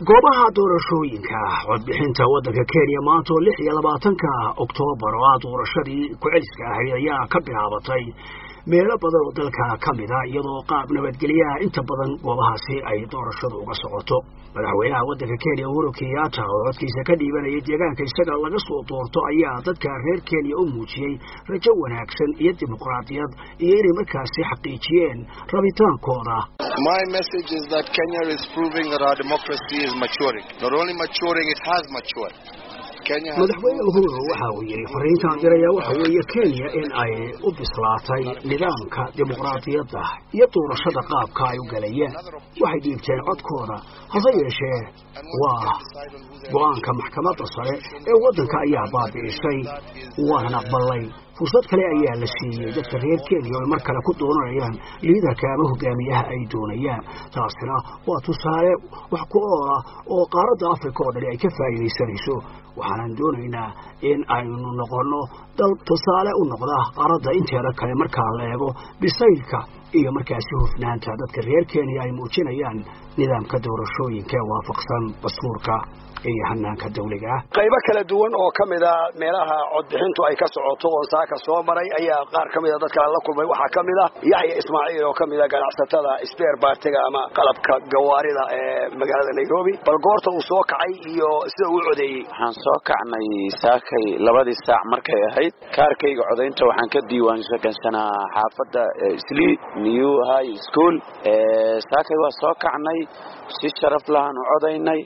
goobaha doorashooyinka codbixinta waddanka kenya maanta oo lix iyo labaatanka oktoobar oo ah doorashadii ku-celiska ahayd ayaa ka bilaabatay meelo badan oo dalka ka mida iyadoo qaab nabadgelyaha inta badan goobahaasi ay doorashadu uga socoto madaxweynaha waddanka kenya uhuru kenyatta oo codkiisa ka dhiibanayay deegaanka isaga laga soo doorto ayaa dadka reer kenya u muujiyey rajo wanaagsan iyo dimuqraadiyad iyo inay markaasi xaqiijiyeen rabitaankooda My message is that Kenya is proving that our democracy is maturing. Not only maturing, it has matured. madaxweyne uhuru waxa uu yidhi fariintaan diraya waxa weeye kenya in ay u bislaatay nidaamka dimuqraadiyadda iyo doorashada qaabka ay u galayeen waxay dhiibteen codkooda hase yeeshee waa go-aanka maxkamadda sare ee waddanka ayaa baabi'isay waana aqbalay fursad kale ayaa la siiyey dadka reer kenya oo ay mar kale ku doonanayaan liidarka ama hogaamiyaha ay doonayaan taasina waa tusaale wax ku oola oo qaaradda africa oo dhani ay ka faa'iidaysanayso waxaanan doonaynaa in aynu noqonno dal tusaale u noqda qaaradda inteeda kale markaa la eego bisaylka iyo markaasi hufnaanta dadka reer kenya ay muujinayaan nidaamka doorashooyinka ee waafaqsan dastuurka iyo hanaanka dawliga ah qaybo kala duwan oo ka mida meelaha codbixintu ay ka socoto oo saaka soo maray ayaa qaar ka mida dadka la kulmay waxaa ka mid ah yaxya ismaaciil oo ka mida ganacsatada sbeer baartiga ama qalabka gawaarida ee magaalada nairobi bal goorta uu soo kacay iyo sida uu codeeyey waxaan soo kacnay saakay labadii saac markay ahayd kaarkayga codaynta waxaan ka diiwaansagansanaa xaafadda sli new high school saakay waa soo kacnay si sharaf lahaan u codaynay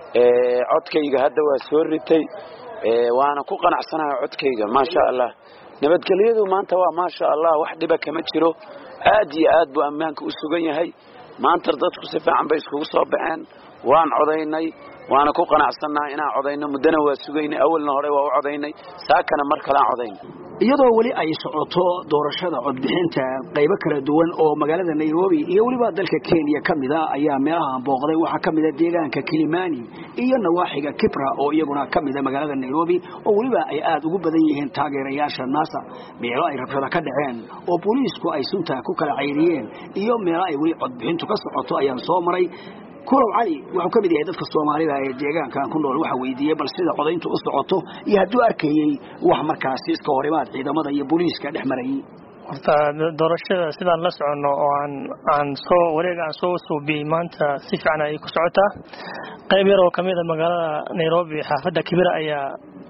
codkayga hadda waa soo ritay waana ku qanacsanahay codkayga maasha allah nabadgelyadu maanta waa maasha allah wax dhiba kama jiro aad iyo aad buu ammaanka u sugan yahay maanta dadku si fiican bay iskugu soo baxeen waan codaynay waana ku qanacsannaha inaan codayno muddana waa sugaynay awalna hore waa u codaynay saakana mar kaleaan codaynay iyadoo weli ay socoto doorashada codbixinta qaybo kala duwan oo magaalada nairobi iyo weliba dalka kenya ka mida ayaa meelahaan booqday waxaa ka mida deegaanka kilimani iyo nawaaxiga kibra oo iyaguna ka mida magaalada nairobi oo weliba ay aada ugu badan yihiin taageerayaasha nasa meelo ay rabshada ka dhaceen oo booliisku ay sunta ku kala cayriyeen iyo meelo ay weli codbixintu ka socoto ayaan soo maray kulow cali wuxuu ka mid yahay dadka soomaalida ee deegaankan ku nool waxa weydiiyey bal sida codayntu u socoto iyo hadduu arkayey wax markaasi iska horimaad ciidamada iyo booliiska dhex marayay horta doorashada sidaan la soconno oo aan aan soo wareega aan soo suubiyey maanta si fiican ayay ku socotaa qayb yar oo ka mid a magaalada nairobi xaafadda kibira ayaa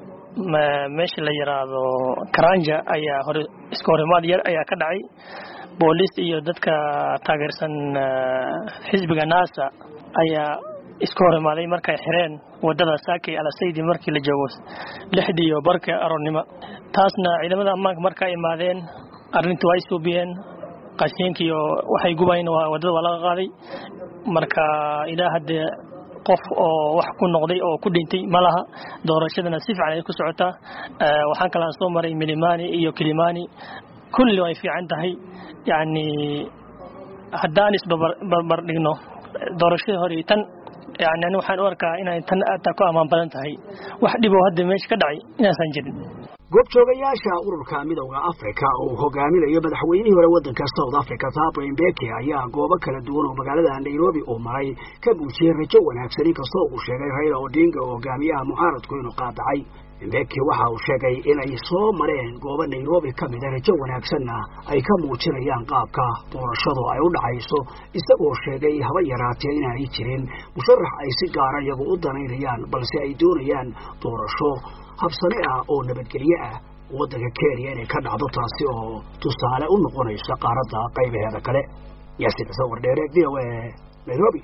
meesha la yiraahdo karanja ayaa hore iska horimaad yar ayaa ka dhacay booliis iyo dadka taageersan xisbiga nasa ayaa iska hor imaaday markay xireen wadada saakay alasaydi markii la joogo lixdii iyo barka aroornimo taasna ciidamada ammaanka markaa imaadeen arrintii waa suubiyeen qashiinka iyo waxay gubayn wadada waa laga qaaday marka ilaa haddee qof oo wax ku noqday oo ku dhintay ma laha doorashadana si fiican ay ku socotaa waxaan kalaan soo maray milimani iyo kilimani kulli way fiican tahay yacni haddaan isbarbar dhigno doorashadii hore tan yani ani waxaan u arkaa inay tan aadta ku ammaan badan tahay wax dhiboo hadda meesha ka dhacay inaasan jirin goobjoogayaasha ururka midowda africa oo hogaaminayo madaxweynihii hore waddanka south africa thabo mbeki ayaa goobo kala duwan oo magaalada nairobi uu maray ka muujiyey rajo wanaagsan inkastoo uu sheegay raila odinga oo hogaamiyaha mucaaradku inuu qaadacay mbeki waxa uu sheegay inay soo mareen goobo nairobi ka mida rajo wanaagsanna ay ka muujinayaan qaabka doorashadu ay u dhacayso isagoo sheegay haba yaraatee inaanay jirin musharax ay si gaara iyagu u danaynayaan balse ay doonayaan doorasho habsane ah oo nabadgelye ah waddanka kenya inay ka dhacdo taasi oo tusaale u noqonaysa qaaradda qaybaheeda kale yaasiin xuseen wardheere v o a nairobi